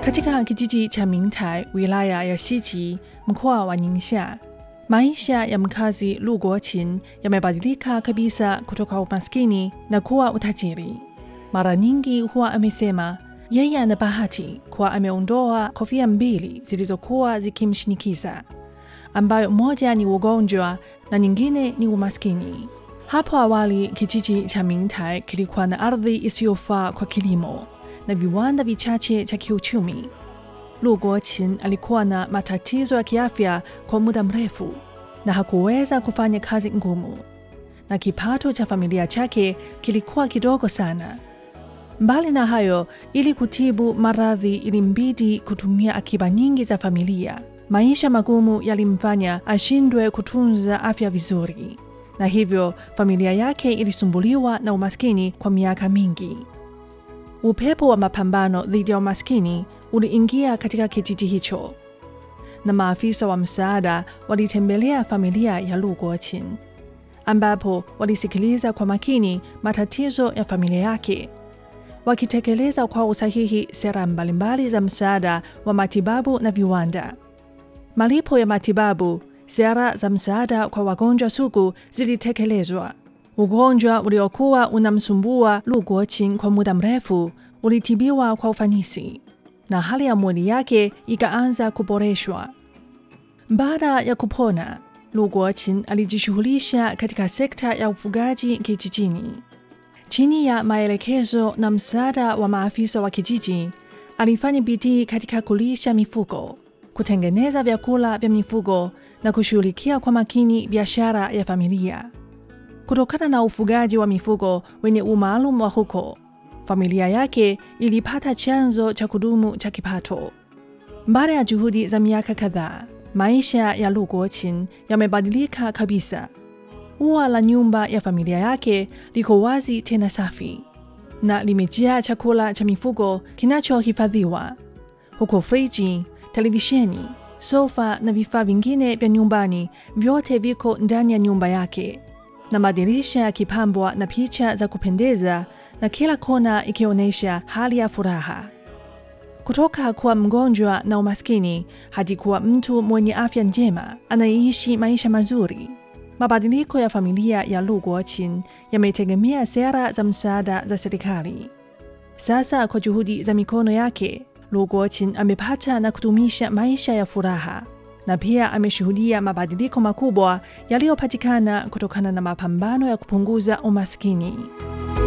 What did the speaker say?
Katika kijiji cha Mingtai, wilaya ya Xiji, mkoa wa Ningxia, maisha ya mkazi Lu Guoqin yamebadilika kabisa kutoka umaskini na kuwa utajiri. Mara nyingi huwa amesema yeye ana bahati kuwa ameondoa kofia mbili zilizokuwa zikimshinikiza, ambayo moja ni ugonjwa na nyingine ni umaskini. Hapo awali kijiji cha Mingtai kilikuwa na ardhi isiyofaa kwa kilimo na viwanda vichache cha kiuchumi. Lu Guoqin alikuwa na matatizo ya kiafya kwa muda mrefu na hakuweza kufanya kazi ngumu, na kipato cha familia chake kilikuwa kidogo sana. Mbali na hayo, ili kutibu maradhi ilimbidi kutumia akiba nyingi za familia. Maisha magumu yalimfanya ashindwe kutunza afya vizuri, na hivyo familia yake ilisumbuliwa na umaskini kwa miaka mingi. Upepo wa mapambano dhidi ya umaskini uliingia katika kijiji hicho, na maafisa wa msaada walitembelea familia ya Lu Guoqin, ambapo walisikiliza kwa makini matatizo ya familia yake, wakitekeleza kwa usahihi sera mbalimbali za msaada wa matibabu na viwanda. Malipo ya matibabu, sera za msaada kwa wagonjwa sugu zilitekelezwa. Ugonjwa uliokuwa unamsumbua Lu Guoqin kwa muda mrefu ulitibiwa kwa ufanisi na hali ya mwili yake ikaanza kuboreshwa. Baada ya kupona, Lu Guoqin alijishughulisha katika sekta ya ufugaji kijijini. Chini ya maelekezo na msaada wa maafisa wa kijiji, alifanya bidii katika kulisha mifugo, kutengeneza vyakula vya mifugo na kushughulikia kwa makini biashara ya familia. Kutokana na ufugaji wa mifugo wenye umaalum wa huko, familia yake ilipata chanzo cha kudumu cha kipato. Baada ya juhudi za miaka kadhaa, maisha ya Lu Guoqin yamebadilika kabisa. Ua la nyumba ya familia yake liko wazi tena safi na limejaa chakula cha mifugo kinachohifadhiwa, huku friji, televisheni, sofa na vifaa vingine vya nyumbani vyote viko ndani ya nyumba yake, na madirisha yakipambwa na picha za kupendeza na kila kona ikionyesha hali ya furaha. Kutoka kuwa mgonjwa na umaskini hadi kuwa mtu mwenye afya njema anayeishi maisha mazuri. Mabadiliko ya familia ya Lu Guoqin yametegemea sera za msaada za serikali. Sasa kwa juhudi za mikono yake, Lu Guoqin amepata na kudumisha maisha ya furaha na pia ameshuhudia mabadiliko makubwa yaliyopatikana kutokana na mapambano ya kupunguza umaskini.